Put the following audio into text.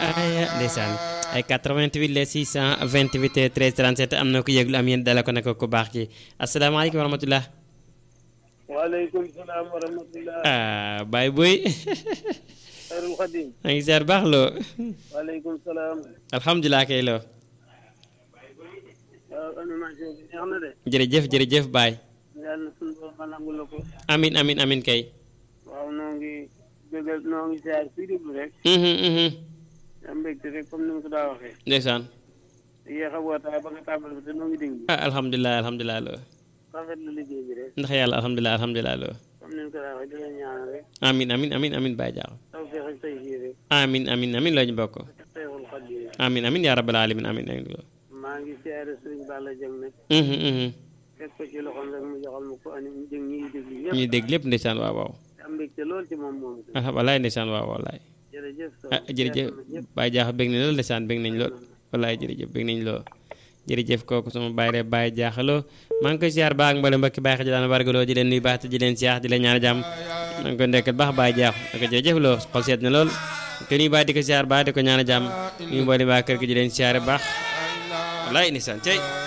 ay ndeysaan ay 88 les 628 13 37 am na ko yëglu am yéen dala ko nag ku baax ki asalaamaaleykum wa rahmatulah. waaleykum salaam wa rahmatulah. ah Baye Boy. Xayrul Xadim. maa ngi ziar baax loo. waaleykum salaam. alhamdulilah kay loo. waaw animation bi neex na de. jërëjëf jërëjëf Baye. yàlla na suñu borom ma nangu la ko. amin amin amin kay. waaw noo ngi bëggal noo ngi ziar fii déglu rek. Mhm, mhm. am mbégte rek comme ni nga ko daa waxee. ndeysaan. yéex a wootaay ba nga tàmbali ba te noo ngi déglu. ah alhamdulilah alhamdulilah loo. rafet la liggéey bi rek. ndax yàlla alhamdulilah alhamdulilah loo. comme ni nga ko daa waxee di la ñaanal rek. amin amin amin amin Baye Diakho. taw feex ak tay fii rek. amin amin amin loo ñu bokk. Xayrul Xadim. amin amin yaa rabbal alamin amin amin loo. maa ngi ziare Sëriñ Balla Dieng nag. Mhm, mhm. teg ko ci loxoom rek mu joxal ma ko ani jëng ñi déglu ñëpp. ñuy dégg lépp ndeysaan waaw waaw. am mbégte lool ci moom moom. ah walaay ndeysaan waaw walaay. jërëjëf. ah jërëjëf Baye Diakho bég nañ lool ndeysaan bég nañ lool walaay jërëjëf bég nañ lool jërëjëf kooku sama baay rek Baye Diakho loo maa ngi koy siyaar baax ak mbale mbokki Baye xaji daan wargaloo di leen nuyu baax te di leen siyaar di leen ñaan jàmm maa ngi ko ndekkal baax Baye Diakho naka jërëjëf loo xol seet na lool te nuyu baax di ko siyaar baax di ko ñaan jàmm nuyu mboole waa kër gi di leen siyaare baax walaay ndeysaan cey